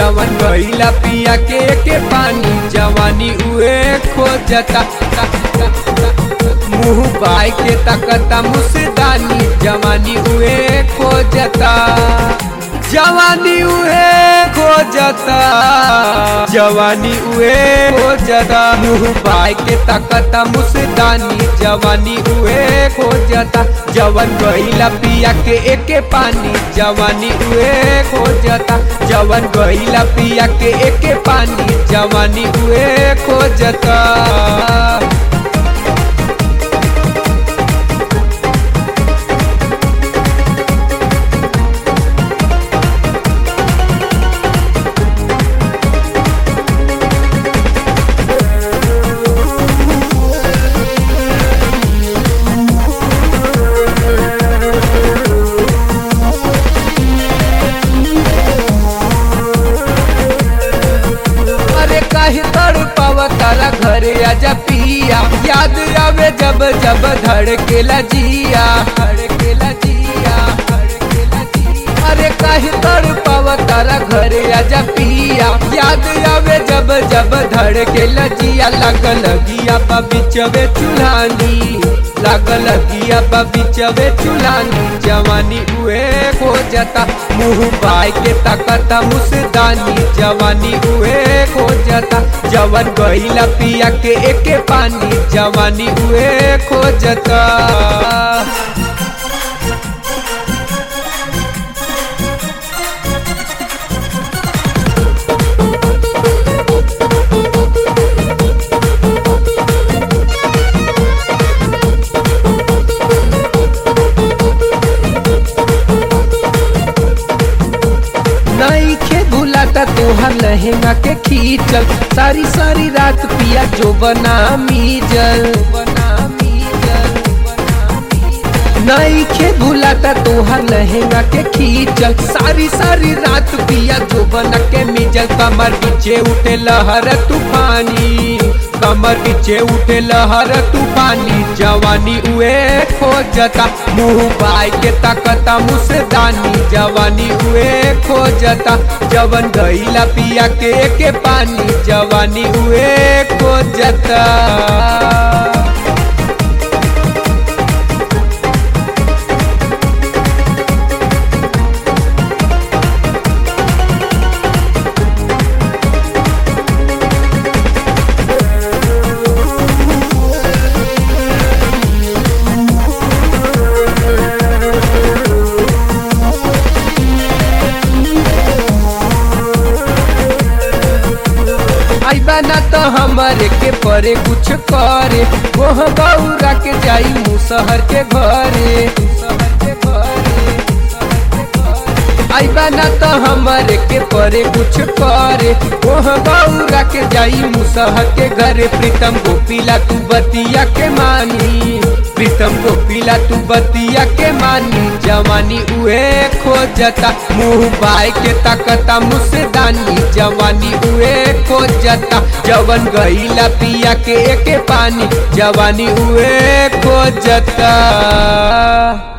जवन गईला पिया के के पानी जवानी उहे खोजता मुंह बाई के तकता मुसदानी जवानी उहे खोजता जवानी उहे खोजता जवानी उहे खोजता मुंह बाई के तकता मुसदानी जवानी उहे खोजता जवन गईला पिया के एके पानी जवानी उहे खोजता जवन गईला पिया के एके पानी जवानी उहे खोजता अरे काहे तड़ पावा तारा घरे आजा पिया याद आवे जब जब धड़केला जिया धड़केला जिया धड़केला जिया अरे काहे तड़ पावा तारा घरे आजा पिया याद आवे जब जब धड़केला जिया लागल गिया बा बिचवे चुल्हानी लागल गिया बा बिचवे चुल्हानी जवानी उहे खोजता मुंह बाई के तकता मुसदानी जवानी उहे खोजता जवन गईला पिया के एके पानी जवानी उहे खोजता नहीं खे भूलाता तोहर लहंगा के खींचल सारी सारी रात पिया जो बना मीजल बना मीजल नहीं खे भूलाता तोहर लहंगा के खींचल सारी सारी रात पिया जो बना के मीजल कमर पीछे उठे लहर तूफानी कमर पीछे उठे लहर तूफानी जवानी उए खोजता मुंह बाई के तकता मुसदानी जवानी उए खोजता जवन गईला पिया के के पानी जवानी उए खोजता आइबा ना तो हमारे के परे कुछ करे वह बौरा के जाई मुसहर के घरे मुसहर के घरे आइबा ना तो हमारे के परे कुछ करे वह बौरा के जाई मुसहर के घरे प्रीतम गोपीला तू बतिया के मानी प्रीतम गोपीला तू बतिया के मानी जवानी उहे खोजता मुंह बाई के तकता मुसदानी जवानी उहे खोजता जवन गईला पिया के एके पानी जवानी उहे खोजता